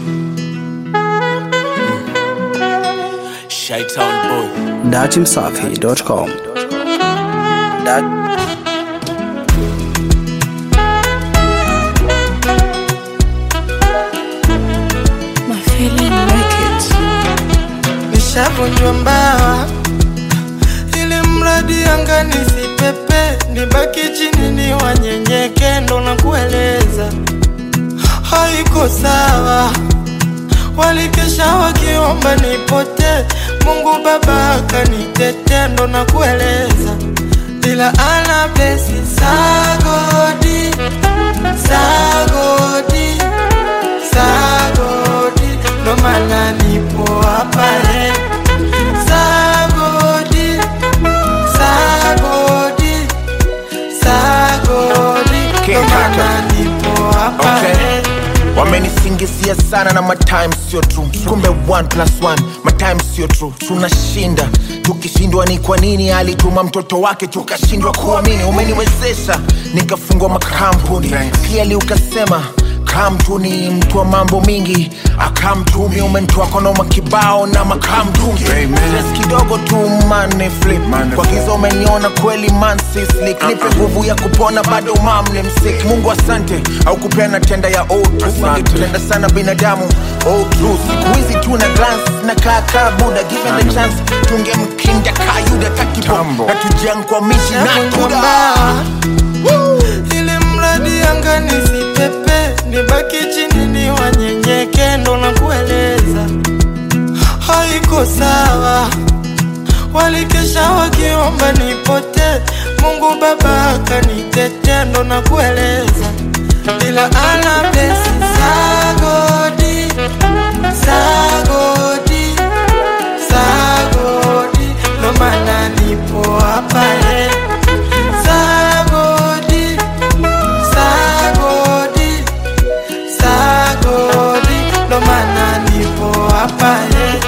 Shytown boy. datimsafi.com. Dat My feeling records. nishavunjwa mbawa ili mradi anga nisipepe nibaki chini ni wanyenyeke ndo na kueleza haiko sawa walikesha wakiomba nipote mungu baba akanitete ndo na kueleza ila ana blesi sagodi sagodi sagodi ndo maana nipo hapa eh. sagodi sagodi sagodi ndo King maana Kaka. nipo hapa Okay. eh. wamenisingizia sana na matime sio true kumbe 1 plus 1 matime sio true tunashinda tukishindwa ni kwa nini alituma mtoto wake tukashindwa kuamini umeniwezesha nikafungwa makampuni pia ukasema kamtuni mtu wa mambo mingi akamtumi umentoa konoma kibao na makamtungi Stress kidogo tu mane flip kwa giza umeniona kweli man sislik nipe nguvu ya kupona bado mamne msik mungu asante au kupena tenda ya old tupenda sana binadamu oh, true. siku hizi tu na glance na kaka buda given the chance tungemkinda kayuda takibo na tujiankwamishi na Navunjwa tuda mbawa ili mradi anga nisipepe nibaki chini ni wanyenyeke ndo na kueleza haiko sawa walikesha wakiomba nipote mungu baba akanitete ndo na kueleza ila ana blesi sagodi sagodi sagodi ndo maana nipo hapa eh. sagodi sagodi sagodi ndo maana nipo hapa eh.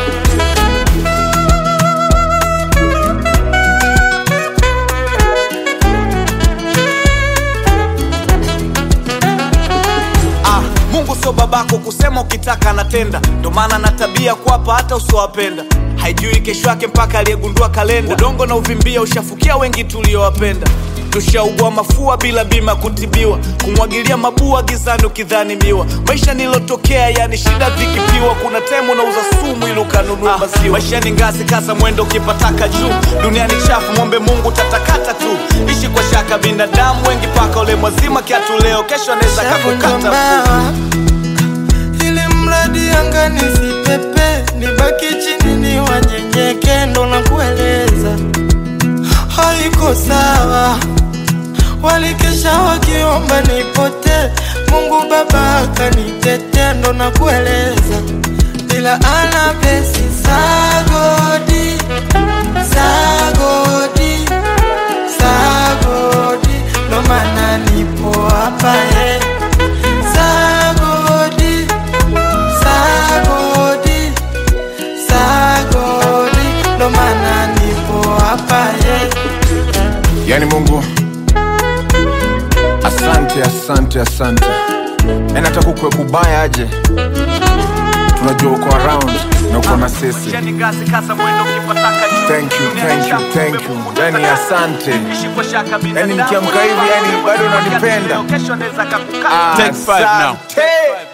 Ah, Mungu sio babako kusema ukitaka anatenda, ndo maana na tabia kuwapa hata usiowapenda. Haijui kesho yake mpaka aliyegundua kalenda. Udongo na uvimbia ushafukia wengi tuliowapenda. Tushaugua mafua bila bima kutibiwa, kumwagilia mabua gizani ukidhani miwa. Maisha nilotokea yani shida vikipiwa, kuna temu unauza sumu ili ukanunua maziwa. Maisha ni ngazi, kaza mwendo ukipataka juu. Duniani chafu, mwombe Mungu tatakata tu. Ishi kwa shaka, binadamu wengi paka ule mwazima kiatu leo, kesho anaweza Shavunjwa kakukata mguu. mbawa ili mradi anga nisipepe nibaki chini ni wanyenyeke ndo na kueleza haiko sawa walikesha wakiomba nipote mungu baba akanitete ndo na kueleza ila ana blesi sagodi sagodi sagodi ndo maana nipo hapa eh. sagodi sagodi sagodi ndo maana nipo hapa eh. yani mungu asante asante asante yani hata kukwe kubaya aje tunajua uko around na uko na sisi Maisha ni ngazi, kaza mwendo ukipataka juu. thank you Duniani thank you chafu, thank kumbe you Mungu yani tatakata. asante Ishi kwa shaka, yani binadamu nikiamka hivi yani bado unanipenda Kesho anaweza kakukata. Asante.